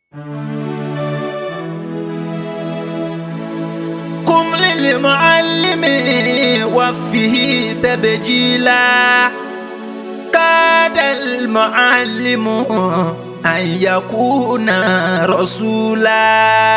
قم للمعلم وفيه تبجيلا كاد المعلم أن يكون رسولا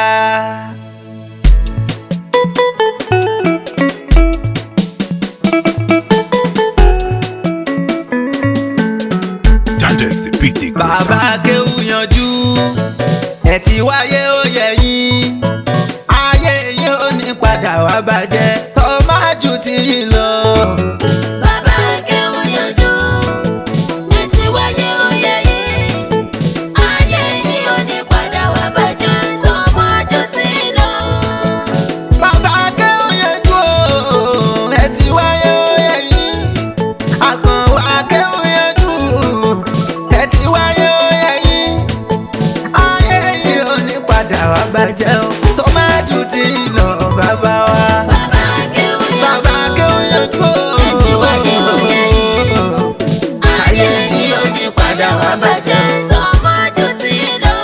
Dandex PT bàbá kéwù yanjú ẹ ti wáyé ó yẹ yín ayé yín ò ní padà wá bàjẹ́ tó má jù tí yín lọ. Bàbá Akéwù yanjú, etí wáyé oyè yìí. Ayé yìí ò ní padà wá bàjẹ́ tó mọ́jú tí lọ. bàbá kéwù yanjú o ẹ ti wáyé ó yẹ yín àkànwá kéwù yanjú ẹ ti wáyé ó yẹ yín ayé yín ò ní padà wá bàjẹ́ o tó má jù tí yín lọ bàbá wa. Bàbá Akéwù Bàbá yanjú, Akéwù yanjú o. Etí wáyé ó yẹ yín. ayé yìí ò ní padà wá bàjẹ́ tó mọ́jú tí lọ.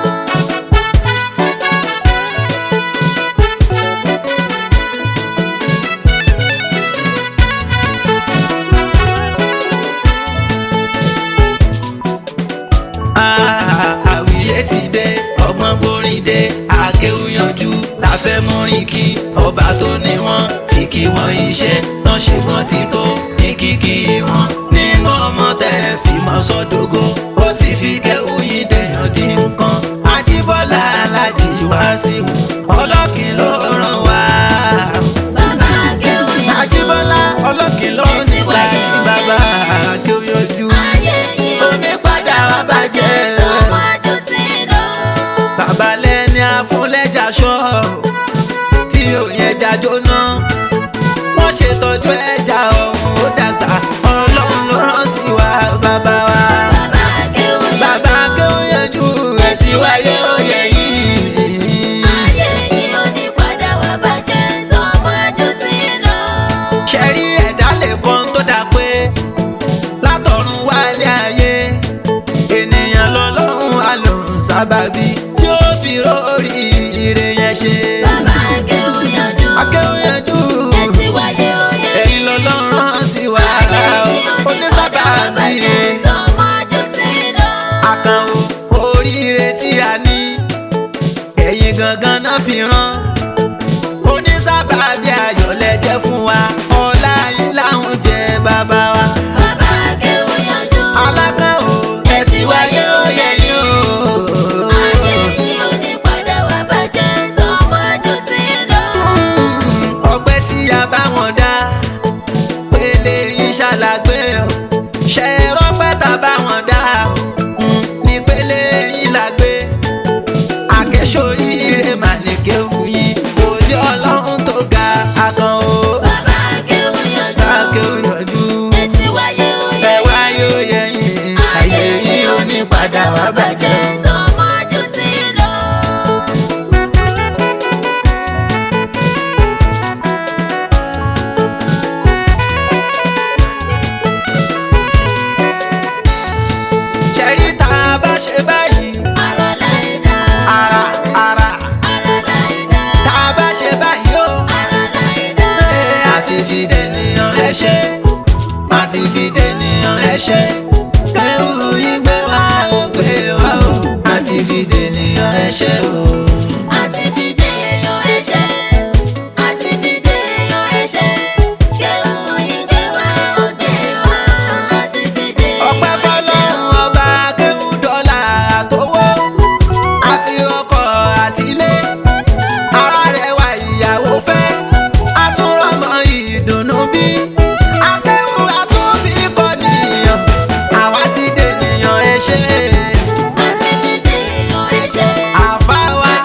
Ah, àwíyé ti dé ọgbọ́n gbórin dé Akéwù yanjú la fẹ́ múrin kí ọba tó ní wọn tí kí wọ́n iṣẹ́ tán ṣe gan ti tó ní kíkí wọn nínú ọmọ tẹ́ fi mọ́ sọ́dọ̀gọ́ ó ti fi Kéwù yìí dèèyàn dín nǹkan Ajíbọ́lá Aláàjì Wàsíù ọlọ́kìn ló ràn wá. Bàbá Akéwù yanjú, Ajíbọ́lá ọlọ́kìn ló ní ká bàbá Akéwù yanjú. ayé yìí ò ní padà wá bàjẹ́ tó mọ́jú tí lọ. bàbá lẹ́ni àfúnlẹ́jà ṣọ́ tí òyìn ẹja jóná wọ́n ṣètọ́jú ẹja ọ̀hún ó dàgbà ọlọ́run ló rán sí wa bàbá wa. Bàbá Akéwù bàbá akéwòn yanjú ẹ ti wáyé òye yìí. ayé yìí ò ní padà wá bàjẹ́ tó mọ́jú tí lọ. ṣẹ́rí ẹ̀dá lè kan tó dà pé látọ̀run wálé ayé ènìyàn lọ́lọ́run àlòrun sábàbí tí ó fi rórí ire yẹn ṣe. Bàbá Akéwù yanjú, akéwòn yanjú. ẹ ti wáyé oyè ẹ̀yin lọ́lọ́run rán sí wa ayé yìí ò ní padà wá onísábàbí bàjẹ́ tó mọ́jú tí lọ. àkànwò oríire tí a ní ẹ̀yin gangan náà fi rán onísábàbí ayọ̀lẹ̀ jẹ́ fún wa ọlá yín láwọn jẹ́ bàbá wa Bàbá Akéwù yanjú, alákànwò ẹ ti wáyé òye yín o. ayé yìí ò ní padà wá bàjẹ́ tó mọ́jú tí lọ. ọpẹ́ tí a bá wọn dá pélé yín ṣàlàgbé o ṣe rọpẹ́ tá a bá wọn dá mm, ní pélé yín làgbé akẹ́sọ̀ríire mà ní kéwù yìí òde ọlọ́run tó ga akàn o Bàbá Akéwù yanjú, akéwù yọjú ẹ ti wáyé oyè ẹ wáyé oyè yín ayé yìí ò ní padà wá bàjẹ́ tó mọ́jú tí lọ. ṣẹ̀rí tá a bá ṣe báyìí Ara láìda, ara ara ara láìda, tá a bá ṣe báyìí o. ara láìda. àti fi dènìyàn ẹ ṣe àti fi dènìyàn ẹ ṣe kéwù yín gbé wá ó gbé wá ó àti fi dènìyàn ẹ ṣe o. Àti fi dé èèyàn ẹ̀ṣẹ̀, àti fi dé èèyàn ẹ̀ṣẹ̀. Kéwù yín gbé wá, ó gbé wá, àti fi dé ọpẹ́ èèyàn fọ́lọ́run ẹ̀ṣẹ̀. ọba kéwù dọ́là àtọwọ́ àfi ọkọ̀ àtìlé ara rẹ̀ wá ìyàwó fẹ́ àtúrọ̀mọ ìdùnnú bí akéwù àtúnfi kọ́ nìyàn àwa ti dènìyàn ẹ ṣe Àti fi dé èèyàn ẹ̀ṣẹ̀, àfáwá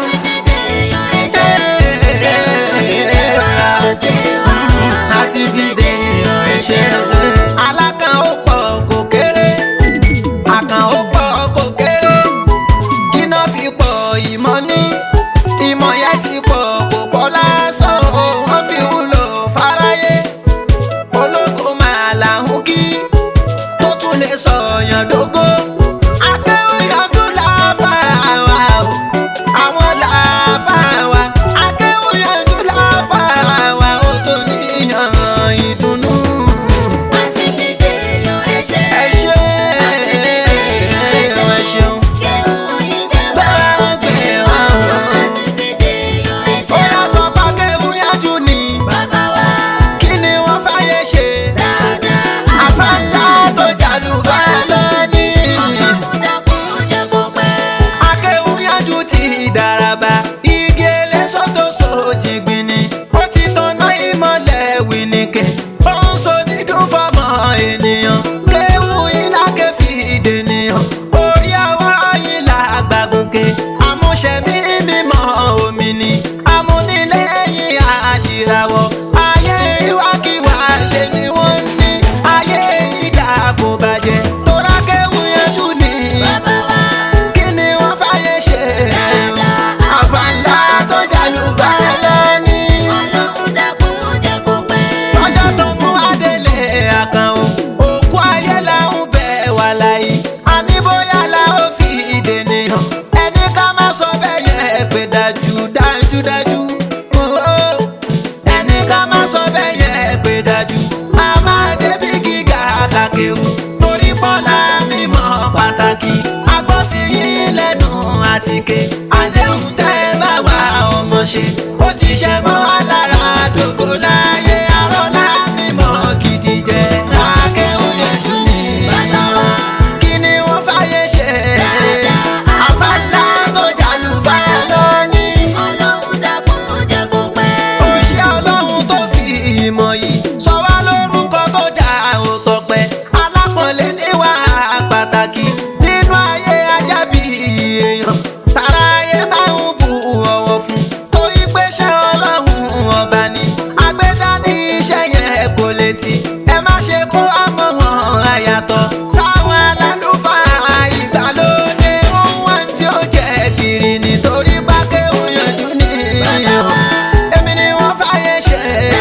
ké àdéhùn tẹ́ ẹ bá wà ọmọ ṣe ó ti ṣe mọ́ wa lára dògó láyé arọ́lá mímọ́ gidi jẹ́ akẹ́hùn yẹn tún ní. bàbá wa kí ni wọ́n fàyè ṣe dáadáa àfàlà tó jàlù fáyà lónìí. ọlọ́run dàpọ̀ jẹ́ kó pẹ́. Òṣìṣẹ́ ọlọ́run tó fi ìmọ̀ yìí sọ wá lórúkọ tó dá òtọ̀pẹ́ alápọ̀nlé níwà pàtàkì nínú ayé ajábí èèyàn tara ayé máa ń bu ọ̀wọ̀ fún torí pé ṣé ọlọ́run ọba ni agbẹ́dá ní iṣẹ́ yẹn kò létí ẹ má ṣe kó àmọ́ wọn àyàtọ̀ sáwọn alálùfáà ìgbàlódé ohun wá tí ó jẹ́ kiri nítorí bá kéwòn yanjú ní bàbá wa èmi ni wọ́n fàyè ṣe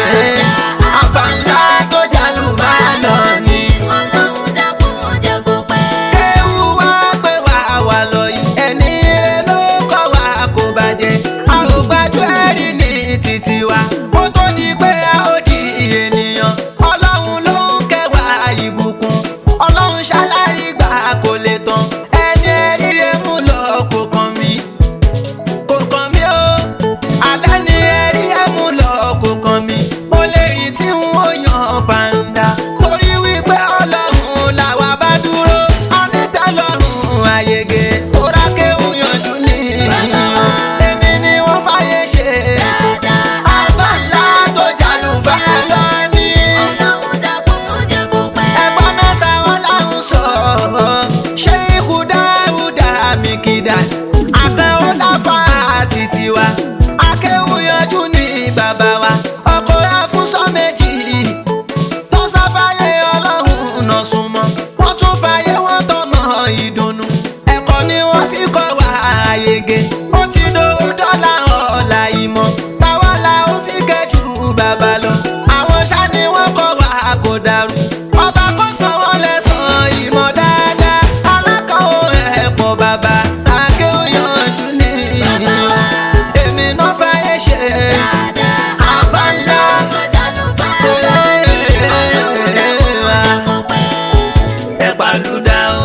àfàǹdá tó jàlù bá lọ ní. ọlọ́run dàpọ̀ jẹ́ kó pẹ́. kéwù wá pé wà wà lọ yìí ẹni ire ló kọ́ wa kò bàjẹ́ a ò gbájú ẹ̀rí ní títí wa kó tó di pé a ó di ènìyàn ọlọ́run ló ń kẹwàá ìbùkún ọlọ́run ṣáláyé gbà kò lè tán ẹni ẹ̀rí ẹ̀mú lọ kò kàn mí kò kàn mí o alẹ́ ni ẹ̀rí ẹ̀mú lọ kò kàn mí mo lè rí tí n ó yan fàǹdà torí wípé ọlọ́run làwa bá dúró onítẹ̀lọ́run àyègè tó rákẹ́hùn yanjú ní èmi ni wọ́n fàyè ṣe dáadáa àfàǹdà tó jàlù fẹ́ lọ ní ọlọ́run dàpọ̀ jẹ́ kó pẹ́. ẹ̀gbọ́n mẹ́ta wọn làwọn sọ ṣé ikú dáúdà mìkìdá àtẹ̀wò láfa àti tiwa akéwù yanjú ní bàbá wa ọkọ̀ afúnṣọ́ méjì tó sáfáyé ọlọ́run náà súnmọ́ wọ́n tún fàyè wọ́n tọmọ ìdùnnú ẹ̀kọ́ ni wọ́n fi kọ́ wa àyègè ó ti dòwó dọ́là ọ̀la ìmọ̀ táwa la ó fi kẹ́jù bàbá lọ àwọn ṣá ni wọ́n kọ́ wa kò dàrú ọba kò san wọ́n lẹ́sàn-án ìmọ̀ dáadáa alákọ̀ọ́ ẹ̀pọ̀ bàbá akéwòyànjú ní bàbá wa èmi náà fàyè ṣe dáadáa àfàǹdà tó jádùn fáwọn ọlọ́run dàpọ̀ jẹ́ kó pẹ́. ẹ pàlúdà o.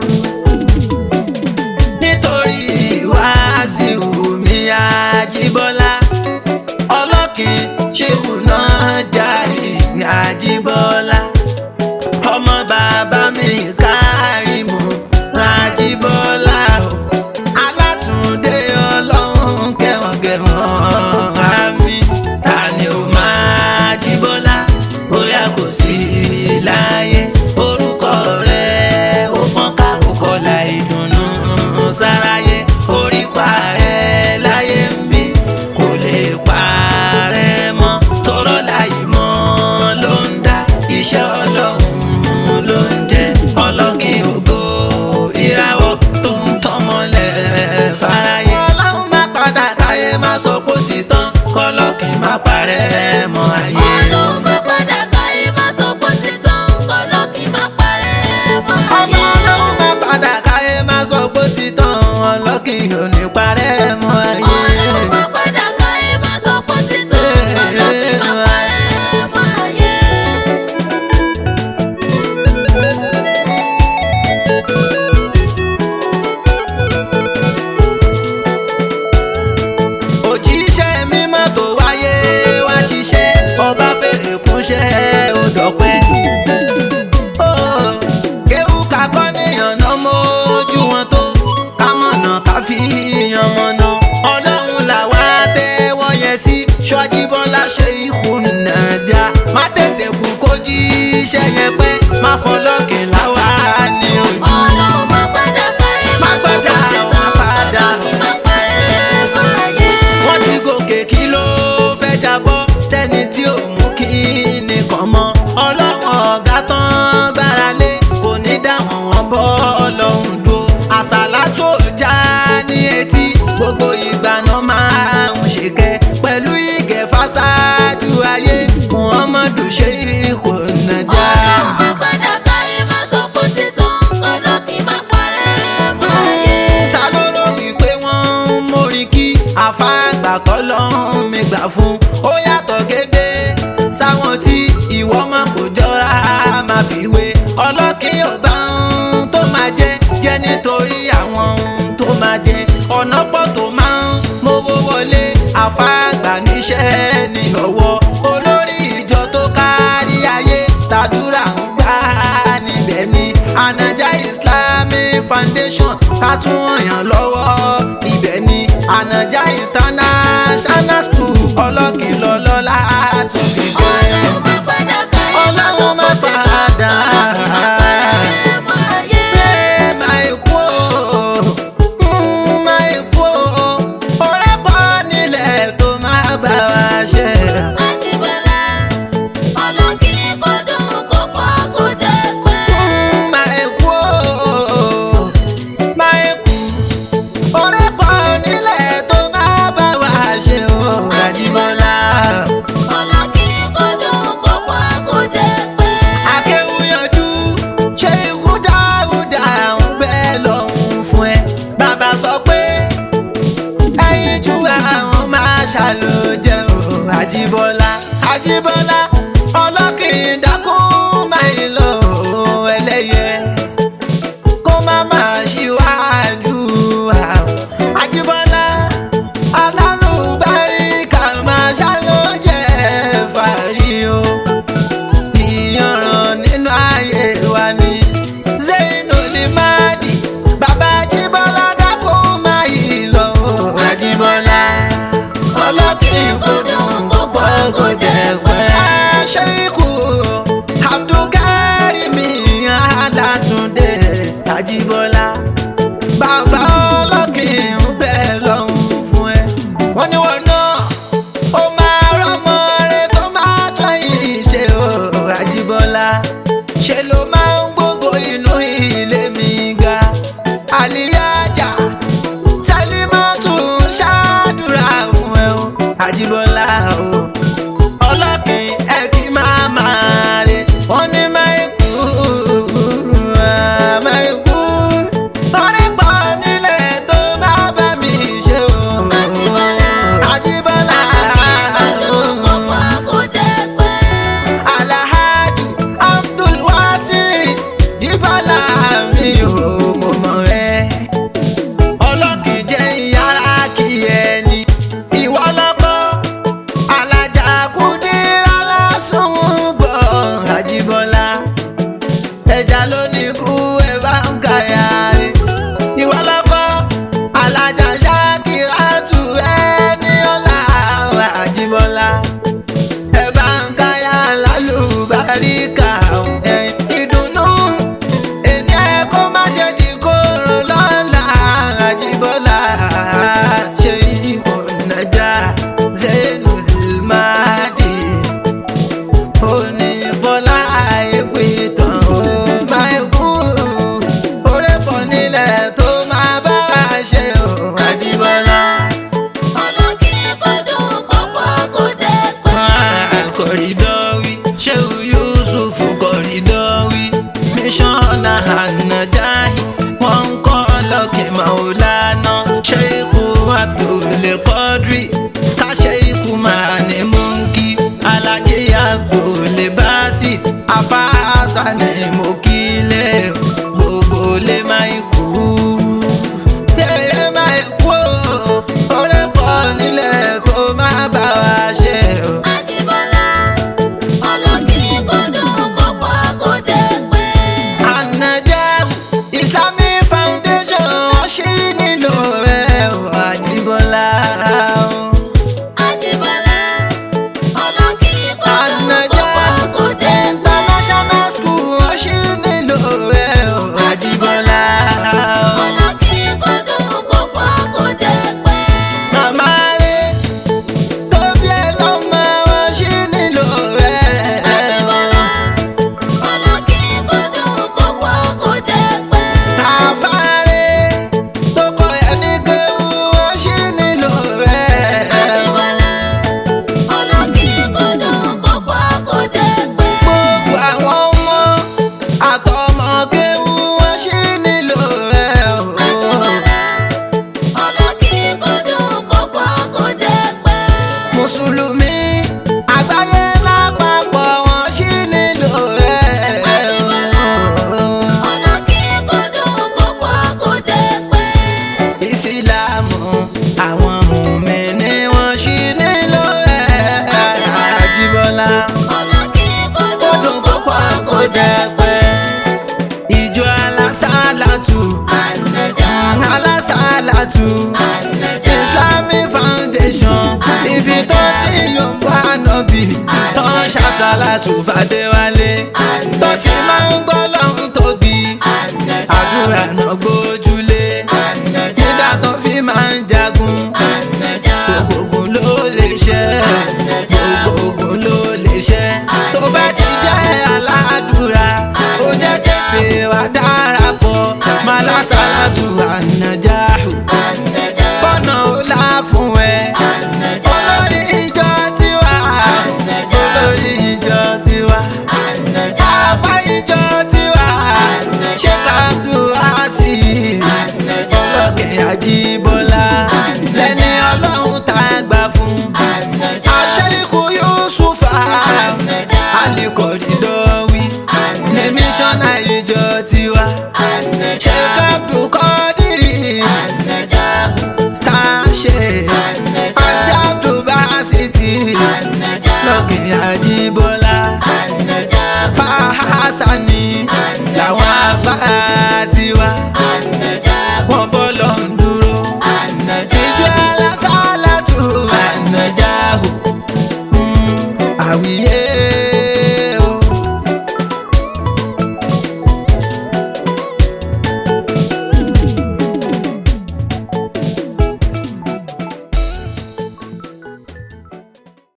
nítorí Wàsíù mi Àjíbọ́lá ọlọ́kìn ṣéwù náà jáde Àjíbọ́lá ọmọ bàbá mi Kárìmù Àjíbọ́lá o alátúndé ọlọ́run kẹwọ̀n-kẹwọ̀n àmì tani ó máa Jíbọ́lá bóyá kò sí láyé orúkọ rẹ̀ ó fọ́n ká ó kọlà ìdùnnú sáráyé orí parẹ́ láyé ń bí kò lè parẹ́ mọ́ tọrọ láyé mọ́ ló ń dá iṣẹ́ ọlọ́run ló ń jẹ́ ọlọ́kìn ògo ìràwọ̀ tó ń tọ́mọlẹ̀ fáráyé. ọlọ́run má padà káyé má sọ pé ó ti tán kọ́lọ́kìn má parẹ́ mọ́ ayé. ọlọ́run bá padà káyé má sọ pé ó ti tán kọ́lọ́kì má parẹ́ mọ́ ọmọ ayé. ọlọ́run má padà káyé má sọ pé ó ti tán ọlọ́kìn ò ní parẹ́ mọ́ ayé. ọlọ́run bá padà káyé má sọ pé ó ti tán kọ́lọ́kì má parẹ́ mọ́ ayé. òjíṣẹ́ mímọ́ tó wáyé wá ṣiṣẹ́ ọba fèrè kúnṣẹ́ ó dọ̀pẹ́. Ó, kéwú kakọ́ níyànná mójú wọn tó kámọ̀nà ká fi yan mọ̀nà ọlọ́run làwa tẹ́wọ́ yẹn sí ṣọ́jíbọ́lá ṣe ikú nàdá má tètè kú kó jíṣẹ́ yẹn pẹ́ má fọlọ́kìn láwa ní ojú. ọlọ́run bá padà káyé má sọ pé ó ti tán kọ́lọ́kì má parẹ́ mọ́ ayé. wọ́n ti gòkè kí ló fẹ́ jábọ́ sẹ́ni tí ò mú kí nìkan mọ́ ọlọ́run ọ̀gá tán gbára lé kò ní dáhùn wọn bọ́ ọlọ́run dúró àṣàlá tó já ní etí gbogbo ìgbà náà máa ń ṣèkẹ́ pẹ̀lú ìgẹ̀ fásáájú ayé muhammadu ṣe ikú nàjà. ọlọ́run bá padà káyé má sọ pé ó ti tán kọ́lọ́kì má parẹ́ mọ́ ayé. ta ló rò wípé wọ́n ń mórí kí àfàgbà tọ́lọ́run mi gbà fún ó yàtọ̀ gédé sáwọn tí ìwọ máa kò jọra máa fi wé ọlọ́kìn ọba ohun tó máa jẹ jẹ́ nítorí àwọn ohun tó máa jẹ ọ̀nà pọ̀ tó máa ń mówó wọlé àfáàgbà níṣẹ́ ní ọwọ́ olórí ìjọ tó kárí ayé tàdúrà ń gbà níbẹ̀ ni anaja islamic foundation ká tún ọ̀yàn lọ́wọ́ ibẹ̀ ni anaja international school ọlọ́kìnlọ́lọ́lá tún fi jẹ́. Ọlọ́run má padà ká ẹ má sọ Ọlọ́run má pé ṣe tán. padà. Ọlọ́run má padà ẹ mọ ayé. Ẹ máa kú o, mm, máa kú o, ọ̀rẹ́ pọ̀ nílẹ̀ tó máa bá wa ṣe. Àjíbọ́lá, ọlọ́kì kò dùn kó pọ̀ kó dẹ́pẹ́. Máa kú o, máa kú, ọ̀rẹ́ pọ̀ nílẹ̀ tó máa bá wa ṣe o. Àjíbọ́lá. Ọlọ́kì kò dùn kó pọ̀ kó dẹ́pẹ́. Akéwúyanjú ṣé ikú dáúdà ń bẹ lọ́hùn fún ẹ. Bàbá sọ pé ẹyin ju àwọn máa ṣàlòjẹ o. Àjíbọ́lá Àjíbọ́lá ọlọ́kìn dákún máa ń lọ o, ẹlẹ́yẹ kó má máa ṣíwájú àwọn. Àjíbọ́lá alálùbáríkà máa ṣàlòjẹ fàárí o ìyànràn nínú ayé wa ni Zainul Madi bàbá Jíbọ́lá dákó máa yí lọ. Àjíbọ́lá, ọlọ́kì kò dùn kó pọ̀ kó dẹ́pẹ́. Ṣéíkù Abdulkarim Alátúndé Àjíbọ́lá bàbá ọlọ́kìn ń bẹ lọ́hùn fún ẹ. wọ́n ní wọn náà ó máa rọ́mọ rẹ tó máa tọ́ yìí ṣe o Àjíbọ́lá ṣe ló máa ń gbógo inú ilé mi ga àlìyájà Sálímọ́tù ń ṣàdúrà fún ẹ o Àjíbọ́lá o ọlọ́kìn ẹ kí máa máa rè wọ́n ní máìkú máìkú torí pọ̀ nílẹ̀ tó bá bá mi ṣe o. Àjíbọ́lá, Àjíbọ́lá ọlọ́kì kò dùn kó pọ̀ kó dẹ́pẹ́. Alhaji Abdulwasi Jíbọ́lá mi ò mọ̀ mọ̀ ẹ́ ọlọ́kìn jẹ́ ìyára kí ẹni ìwọ lọ́kọ́ àṣàlátù Ànàjà. islamic foundation ibi tó ti yọ̀ ń bá nọ́bì tó ń ṣàṣàlátù fàdéwálé.